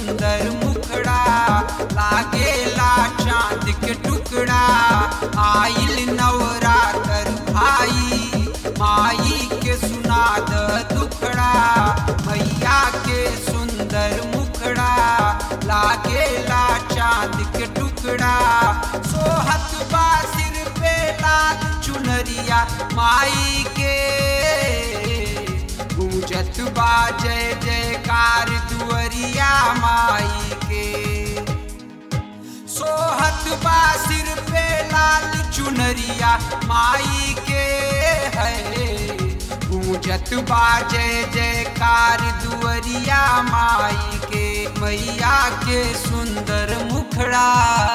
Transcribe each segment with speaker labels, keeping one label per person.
Speaker 1: सुंदर मुखड़ा लागेला चांद के टुकड़ा आइल नवरातर भाई माई के सुनाद दुखड़ा मैया के सुंदर मुखड़ा लागेला चांद के टुकड़ा सोहत बा सिर पे लाल चुनरिया माई के गूंजत बा जय जयकार दुअरिया माई के सोहत बा सिर पे लाल चुनरिया माई के है गूंजत बा जय जयकार दुअरिया माई के मैया के सुंदर मुखड़ा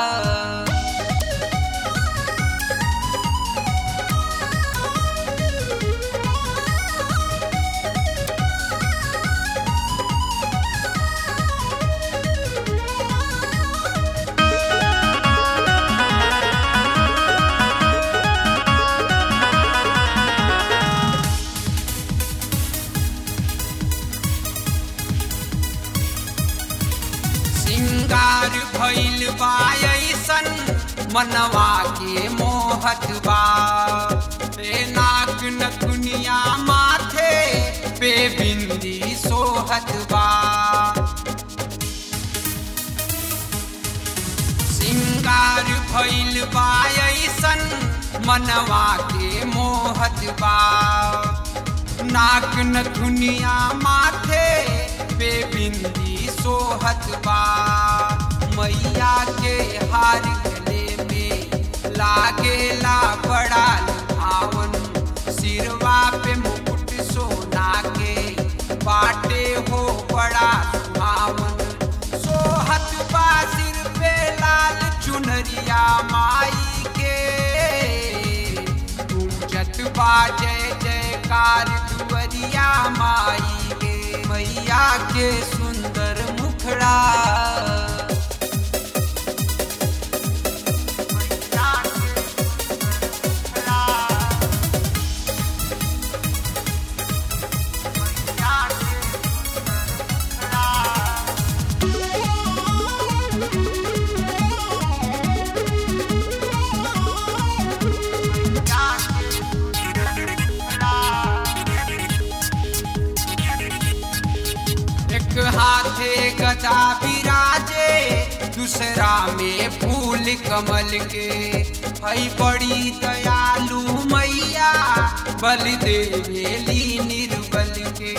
Speaker 1: सिंगार भइल बा ऐसन मनवा के मोहत बा पे नाक नकुनिया माथे पे बिंदी सोहत बा सिंगार भइल बा ऐसन मनवा के मोहत बा नाक नथुनिया माथे पे बिंदी सोहत बा मैया के हार गले में लागेला बड़ा लुभावन सिरवा पे मुकुट सोना के बाटे हो बड़ा सुहावन सोहत बा सिर पे लाल चुनरिया माई के गूंजत बा जय जयकार दुअरिया माई के मैया के सुंदर मुखड़ा मैया के सुंदर मुखड़ा। मैया के सुंदर मुखड़ा। एक हाथे गदा विराजे दूसरा में फूल कमल के हई बड़ी दयालु मैया बल देवेली निर्बल के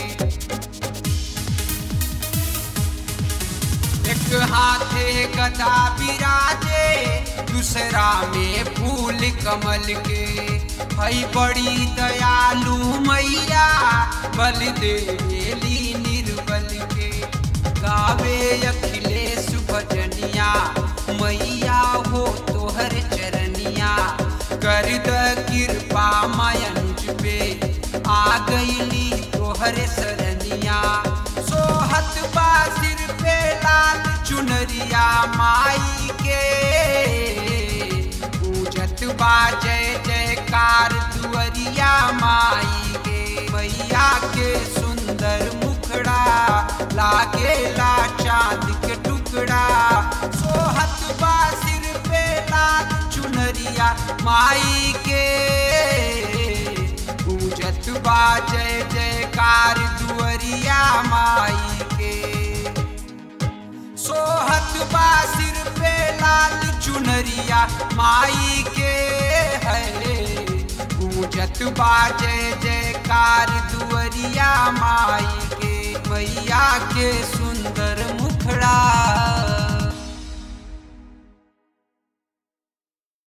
Speaker 1: एक हाथे गदा विराजे दूसरा में फूल कमल के हई बड़ी दयालु मैया बल देवेली निर्बल के गावे अखिलेश भजनिया मैया हो तोहर चरनिया कर द कृपा मयंज पे आ गईली तोहर सरनिया सोहत बा सिर पे लाल चुनरिया माई के पूजत बा जय जयकार दुअरिया माई के मैया के सुंदर मुखड़ा लागेला चांद के टुकड़ा सोहत बा सिर पे लाल चुनरिया माई के पूजत बा जय जयकार दुअरिया माई के सोहत बा सिर पे लाल चुनरिया माई के है गूंजत बा जय जयकार दुअरिया माई के मैया के सुंदर मुखड़ा